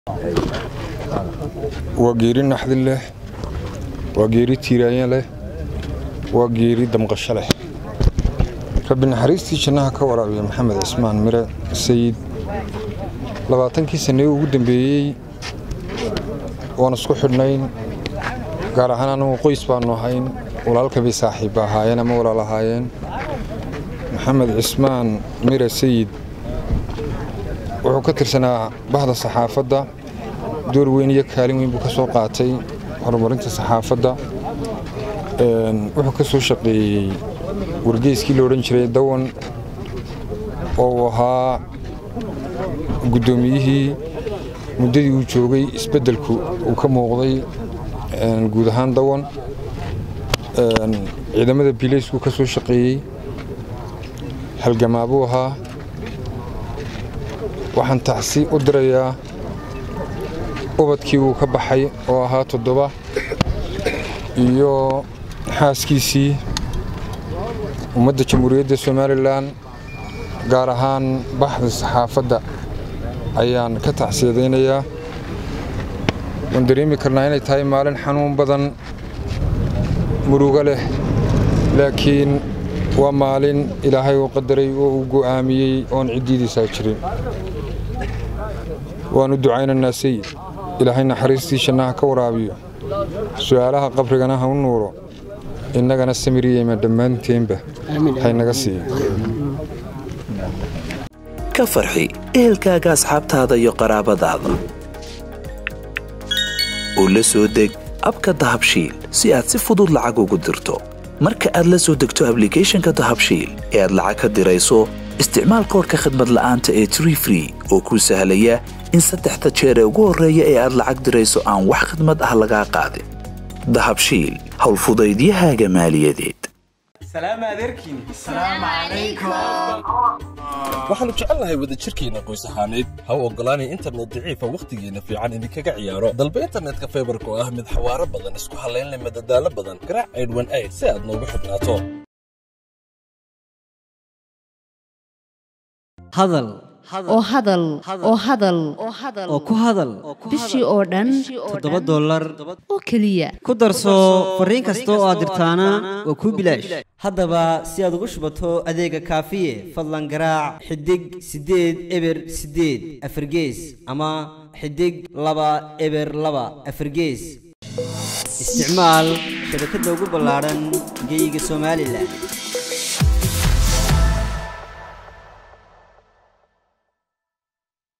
waa geeri naxdin leh waa geeri tiiraanya leh waa geeri damqasho leh rabbi naxariistii jannaha ka waraabiya maxamed cismaan mire sayid labaatankii sannee ugu dambeeyey waan isku xidhnayn gaar ahaan anagu qoys baannu ahayn walaalkabay saaxiibba ahaayeen ama walaal ahaayeen maxamed cismaan mire sayid wuxuu ka tirsanaa bahda saxaafadda door weyn iyo kaalin weyn buu ka soo qaatay horumarinta saxaafadda wuxuu ka soo shaqeeyey wargeyskii la odhan jiray dawan oo uu ahaa guddoomiyihii muddadii uu joogay isbeddelku uu ka muuqday guud ahaan dawan ciidamada bilayskuu ka soo shaqeeyey halgamaabuu ahaa waxaan tacsi u dirayaa ubadkii uu ka baxay oo ahaa toddoba iyo xaaskiisii ummadda jamhuuriyadda somalilan gaar ahaan baxda saxaafadda ayaan ka tacsiyadaynayaa waan dareemi karnaa inay tahay maalin xanuun badan murugo leh laakiin waa maalin ilaahay uu qadaray oo uu go'aamiyey oon ciddiidiisaa jirin waannu ducaynaynaa sayid ilaahay naxariistii jannaha ka waraabiyo su'aalaha qabrigana ha u nuuro innagana samiriyeyma dhammaanteenba haynaga siiyo ka farxi ehelkaaga asxaabtaada iyo qaraabadaada oo la soo deg abka dahabshiil si aad si fudud lacag ugu dirto marka aad la soo degto ablicathonka dahabshiil ee aad lacag ka dirayso isticmaal koorka khadmad la'aanta ee tree free oo kuu sahlaya in saddexda jeer ee ugu horreeya ee aad lacag dirayso aan wax khidmad ah lagaa qaadin dahabshiil howlfudaydiyahaaga maaliyadeed waxaannu jecelnahay wadajirkeenna qoys ahaaneed ha u oggolaanay internet daciifa wakhtigeenna fiican idinkaga ciyaaro dalba internetka faybarka oo ah mid xawaaro badan isku hallaynleh madadaalo badan garaac aydhwan ayd si aad noogu xidhnaato hadal oo hadal oo hadal oo ku hadal bishii oo dhan toddoba dollar oo keliya ku darso fariin kasta oo aad dirtaana waa kuu bilaash haddaba si aad ugu shubato adeega kaafiye fadlan garaac xidig siddeed eber siddeed afargees ama xidig laba eber laba afargees isticmaal shabakadda ugu ballaadhan geyga somalilan